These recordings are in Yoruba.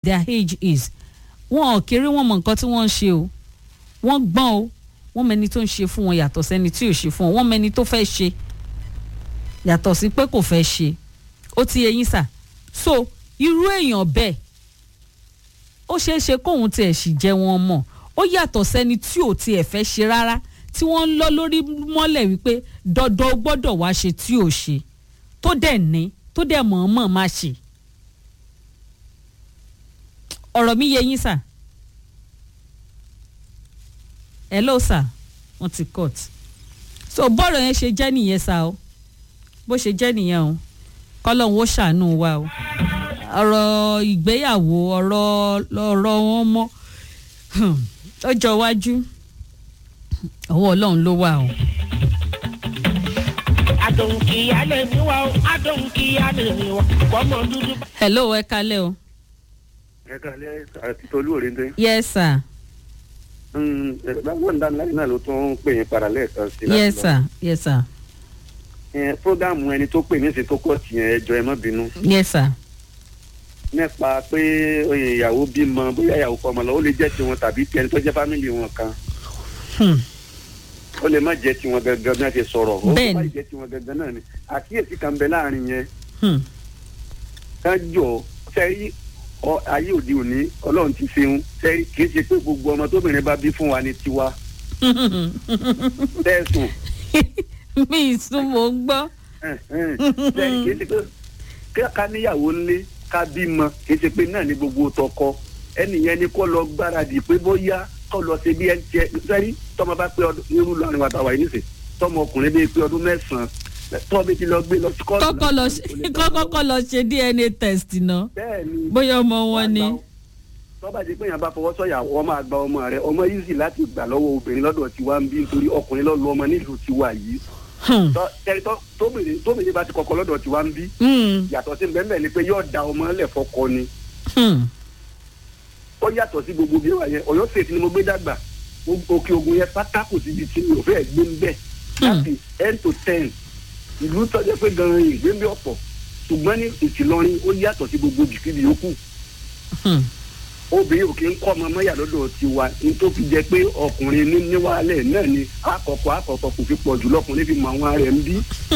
their age is wọn ò kéré wọn mọ nǹkan tí wọ́n ń ṣe o wọ́n gbọ́n o wọ́n mẹni tó ń ṣe fún wọn yàtọ̀ sẹ́ni tí ò ṣe fún wọn wọ́n mẹni tó fẹ́ ṣe yàtọ̀ sí pé kò fẹ́ ṣe ó ti yẹ yín sà so irú èèyàn bẹ́ẹ̀ ó ṣeé ṣe kóun tiẹ̀ sì jẹ́ wọn mọ̀ ó yàtọ̀ sẹ́ni tí ò tiẹ̀ fẹ́ ṣe rárá tí wọ́n ń lọ lórí mọ́lẹ̀ wípé dandan ó gbọ́dọ̀ wá ṣe tí ò ṣe tó dẹ̀ ní tó dẹ̀ mọ̀ọ́mọ̀ má ṣe ọ̀rọ̀ mi yé yín sà hello sà wọ́n ti cut so bọ́ọ̀rọ̀ yẹn ṣe jẹ́ nìyẹn sà o bó ṣe jẹ́ nìyẹn o kọ́lọ́hún ó ṣàánú wa o ọ̀rọ̀ ìgbéyàwó ọ̀rọ̀ ọ̀rọ̀ wọn mọ́ lọ́jọ́ iwájú ọwọ́ ọlọ́run ló wà o. adùn kìíyá lè mí wá o adùn kìíyá lè mí wá kọ́mọ dúdú. hello ẹ kalẹ́ o. ẹ kàlẹ́ àti tolú òrìǹdẹ. yes sir báwọn dáná náà ló tún pè yín padà lẹ́ẹ̀kan sí i. yes sir yes sir fúgàmù ẹni tó pè mí sí tó kọ́ tìyẹn ẹjọ́ ẹ má bínú. yes sir nípa pé oyè ìyàwó bímọ bóyá ìyàwó kọ́ ọmọ lọ ó lè jẹ́ tiwọn tàbí tiẹni tó jẹ́ fámìlì wọn kan hmm. ó lè má jẹ́ tiwọn gangan bí wọ́n ti sọ̀rọ̀ ó Bẹ́ẹ̀ni. má jẹ́ tiwọn gangan náà ni àkíyèsí kan bẹ láàrin yẹn Hmm. ká jọ sẹ́rí ọ ayé òde òní ọlọ́run ti ṣeun sẹ́rí kì í ṣe pé gbogbo ọmọ tóbìnrin bá bí fún wa ní tiwa tẹ̀sùn mi ìsún mò ń gbọ́. sẹ́rí kì í ṣe pé kí ká níyàwó ńlé ká bímọ kì í ṣe pé náà ní gbogbo tọkọ ẹnìyẹn ni kó lọ gbáradì pé bóyá kó lọ ṣe bí ẹni tiẹ sẹ́rí tọmọ bá pé ọdún irú lọrin wa tàwa yìí nìsín tọmọ ọkùnrin bíi pé ọdún mẹ́sàn-án tọ́ bí ti lọ gbé lọ sí kọ́ọ̀tù kọ́kọ́ lọ láti ṣe kò lè kọ́kọ́ lọ ṣe dna test náà bẹ́ẹ̀ ni bóyá ọmọ wọn ni. tọ́ba di pé yàn bá fọwọ́ sọ̀yà wọ́n máa gba ọmọ rẹ̀ ọmọ easy láti gbà lọ́wọ́ obìnrin lọ́dọ̀ tiwa ń bí nítorí ọkùnrin lọ́ọ́ lu ọmọ nílùú tiwa yìí Hmm. Tọ́- tẹ́rí tọ́- tóbìnrin tóbìnrin bá ti kọ́kọ́ lọ́dọ̀ tiwa ń bí Hmm. yàtọ̀ sí bẹ́ẹ̀ ni pé yóò da ọmọ lẹ̀ fọkọ ni Hmm. ó yàtọ̀ sí gbogbo bí wà yẹn ọ̀yọ́ state ni mo gbé dàgbà O- òkè ogun yẹn pátá kò síbi tí mi ò fẹ́ gbé ń bẹ̀ láti ten to ten ìlú tọ́jú pé gan-an ìgbé ń bẹ ọ̀pọ̀ ṣùgbọ́n ní ìtìlọrin ó yàtọ̀ sí gbogbo jìkìdì yòókù Hmm. obìnrin ò kí ń kọ́ ọmọ mọ́yà lọ́dọ̀ tiwa ní tó fi jẹ́ pé ọkùnrin ní níwálẹ̀ náà ni àkọ́kọ́ àkọ́kọ́ kò fi pọ̀ jù lọ́kùnrin fi mọ àwọn rẹ̀ ń bí.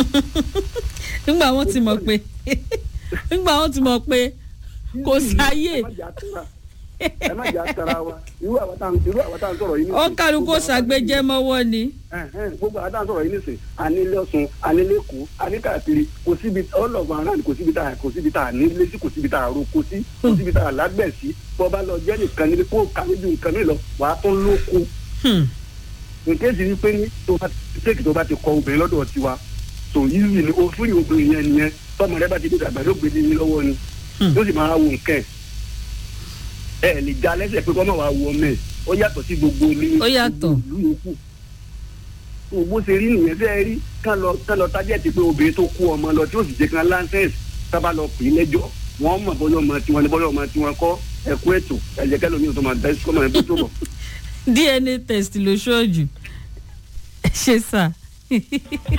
nígbà wọn ti mọ̀ pé nígbà wọn ti mọ̀ pé kò sáyè ẹ má jà tara- ẹ má jà tara wa irú àwọn tá irú àwọn tá à ń sọ̀rọ̀ yìí ó kálukú Gbogbo àwọn tá à ń ṣàgbéjẹ́ mọ́wọ́ ni. Ẹ̀hẹ́n, gbogbo àwọn tá à ń sọ̀rọ̀ yìí nìsín anílé ọ̀sùn anílé kù aníkàkiri kò síbi ọlọ́gbọ̀n aráàlú kò síbi tá a kò síbi tá a nílé sí kò síbi tá a roko sí kò síbi tá a lágbẹ̀ sí bọ́ bá lọ jẹ́ nìkan nílé kó kàwé ju nǹkan mi lọ wàá tún lóko Hmm. nǹkan sì ni pé ní tó bá ti ṣéèkì tó bá ti kọ obìnrin lọ́dọ̀ tiwa tó yíyí ni o fúri obìnrin yẹn nìyẹn tọmọ rẹ bá ti dé dàgbà ló gbé ní lọ́wọ́ ni Hmm. yóò sì máa wo nǹkan ẹ̀ ẹ lè já lẹ́sẹ̀ pé kọ́ máa wá wo ọmọ ẹ̀ ó yàtọ̀ sí gbogbo ilé Ó yàtọ̀. gbogbo ìlú yòókù bó ṣe rí nìyẹn fẹ́ rí kán lọ kán lọ tájẹ́tì pé obìnrin tó kú ọmọ lọ tí ó sì jẹ́ kán láńsẹ̀sì sábà lọ pè é lẹ́jọ́ wọ́n mọ̀ bọ́yọ̀ ọmọ tiwọn ni bọ́yọ̀ ọmọ tiwọn kọ́ ẹ̀kú ètò ẹ̀jẹ̀ kẹlòmíì tó máa dá sí kọ́mọ ẹ̀ bó tó bọ̀. dna test ló ṣojú ṣe sà.